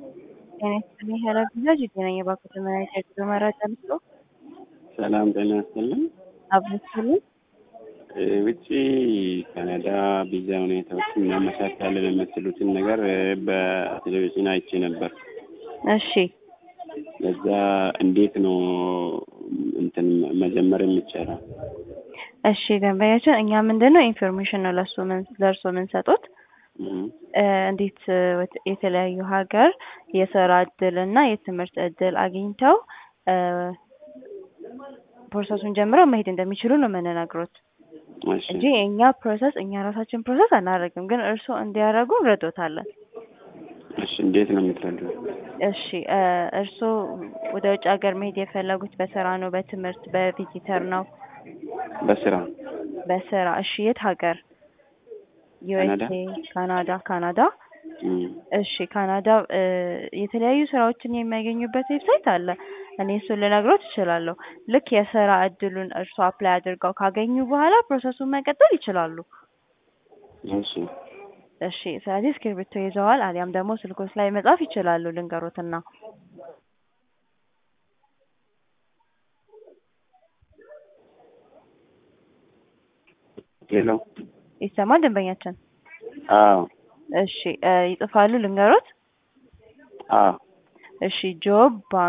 ጤና ይስጥልኝ ኃላፊነት የጤና የባንክ መድኃኒት የጉዞ መረጃ ልስጦ? ሰላም ጤና ይስጥልኝ። አብረስልኝ ውጭ ካናዳ ቪዛ ሁኔታዎችን እናመቻቻለን የምትሉትን ነገር በቴሌቪዥን አይቼ ነበር። እሺ ለዛ እንዴት ነው እንትን መጀመር የሚቻለው? እሺ ደንበኛችን እኛ ምንድን ነው ኢንፎርሜሽን ነው ለሱ ምን ለእርሶ የምንሰጡት እም፣ እንዴት የተለያዩ ሀገር የስራ እድል እና የትምህርት እድል አግኝተው ፕሮሰሱን ጀምረው መሄድ እንደሚችሉ ነው የምንነግሮት እሺ እንጂ የእኛ ፕሮሰስ እኛ ራሳችን ፕሮሰስ አናደርግም፣ ግን እርስዎ እንዲያደርጉ እንረዶታለን። እሺ እንዴት ነው የምትረዱት? እሺ እርስዎ ወደ ውጭ ሀገር መሄድ የፈለጉት በስራ ነው፣ በትምህርት፣ በቪዚተር ነው? በስራ በስራ እሺ። የት ሀገር? ዩኤስኤ፣ ካናዳ። ካናዳ እም፣ እሺ። ካናዳ የተለያዩ ስራዎችን የሚያገኙበት ዌብሳይት አለ። እኔ እሱን ልነግሮት እችላለሁ። ልክ የስራ እድሉን እርስዎ አፕላይ አድርገው ካገኙ በኋላ ፕሮሰሱን መቀጠል ይችላሉ። እሺ እሺ። ስለዚህ እስክሪብቶ ይዘዋል፣ አሊያም ደግሞ ስልኮች ላይ መጻፍ ይችላሉ። ልንገሮትና ሄሎ። ይሰማል ደንበኛችን? አዎ እሺ ይጽፋሉ። ልንገሮት? አዎ እሺ ጆብ